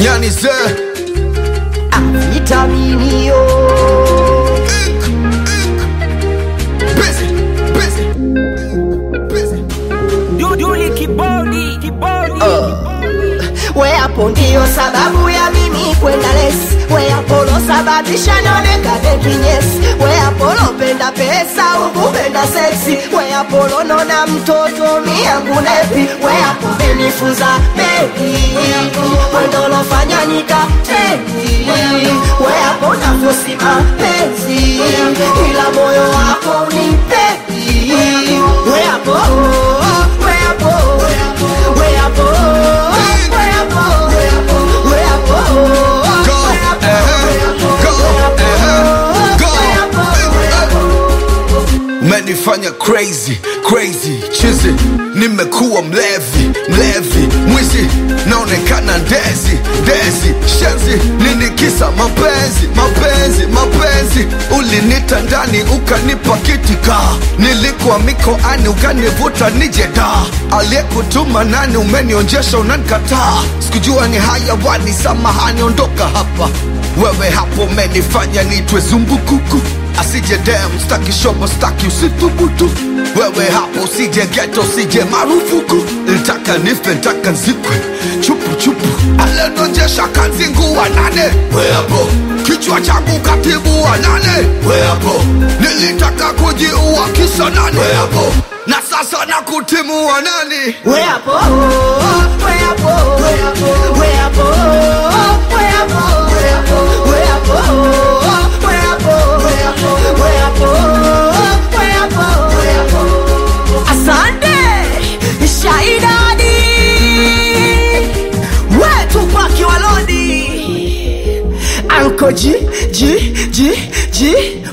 nyani ze vitaminio busy busy busy Duduli kibodi kibodi we hapo ndio sababu ya mimi kwenda lesi we hapo losababisha nionekane kinyesi we hapo lopenda pesa ukupenda seksi we hapo lonona mtoto miyangu nepi we hapo menifunza bebi wendolofanya nikateni we hapo nafosima penzi ila moyo wako unipepi we hapo we hapo we hapo we hapo we hapo go eh, go eh, go umenifanya crazy crazy chizi nimekuwa mlevi mlevi mwizi naonekana ndezi ndezi shenzi nini kisa mapenzi mapenzi mapenzi ulinita ndani ukanipa kitika nilikuwa mikoani ukanivuta nije da aliyekutuma nani umenionjesha unanikataa sikujua ni hayawani samahani ondoka hapa wewe hapo umenifanya nitwe zumbukuku asije dem staki shobo staki usithubutu wewe hapo usije geto usije marufuku ntaka nife ntaka nzikwe chupu chupu alenonjesha kanzinguwa nane we hapo kichwa changu katibu wa nane we hapo nilitaka kujiua kisa nane we hapo na sasa na kutimu wa nani we hapo we hapo we hapo we hapo we hapo we hapo we hapo we hapo we hapo we hapo we hapo we hapo asante shaidadi wetu paki walodi anko ji ji ji ji